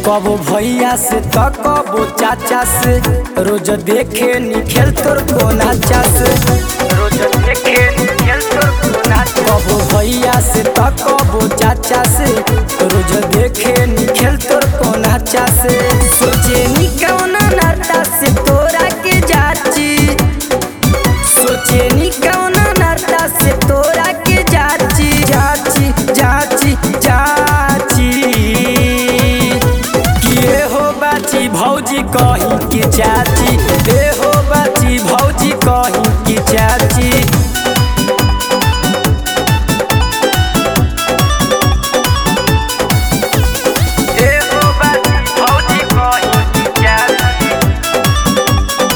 कबो भैया से त कबो चाचा से रोज देखे नी खेल तोर को नाचा से रोज देखे नी खेल तोर को नाचा कबो भैया से त कबो चाचा से रोज देखे नी खेल तोर को नाचा से सोचे नी कौन नाता से तोरा के जाची सोचे नी कौन नाता से तोरा के जाची जाची जाची जाची किए हो बाची भौजी कहीं की चाची ए हो बाची भौजी कहीं की चाची ए हो बाची भौजी कहीं की चाची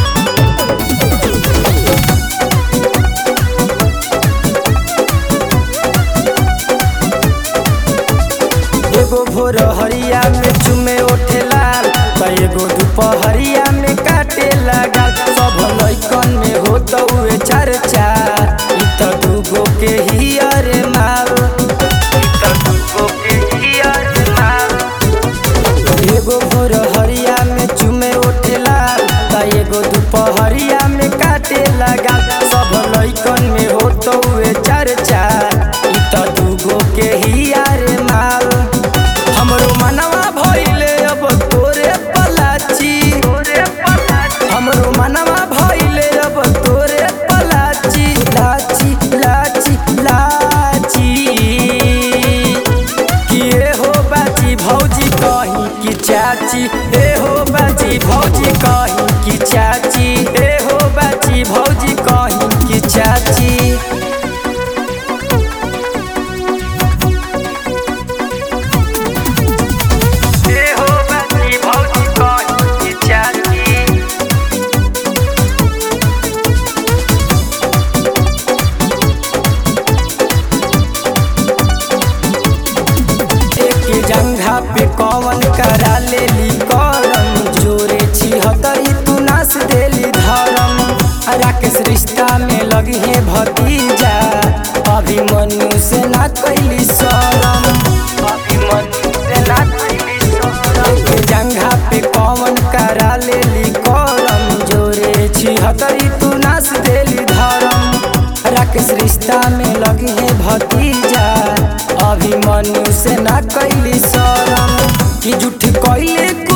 एगो भोर हरिया में चुमे ओठे लाल त एगो दुपहरिया में काटे लगा सब लइकन में हो तउए चर्चा इ त दूगो के ही अरे माल इ त दूगो के ही अरे माल एगो भोर हरिया में चुमे ओठे लाल त एगो दुपहरिया में काटे लगा सब लइकन में हो तउए चर्चा इ त दूगो के ही अरे माल हमरो मनवा भइले अब तोरे पलाची हमरो मनवा भइले अब तोरे पलाची लाची लाची लाची किए हो बाची भौजी कहीं की चाची ए हो बाची भौजी कहीं की चाची ए हो बाची भौजी कहीं की चाची ए हो बाची भौजी कहीं की चाची एक जंघा पे कौन करा लेली करम जोरे छिहतरी तू नास देली धरम राकेश रिश्ता में लगी है भतीजा अभिमन्यु से ना कैली शरम अभिमन्यु से ना कैली शरम एक जंघा पे कौन करा लेली करम जोरे छिहतरी तू नास देली धरम राकेश रिश्ता में लगी है भतीजा अभिमन्यु से ना कैली शरम कि झूठ कैले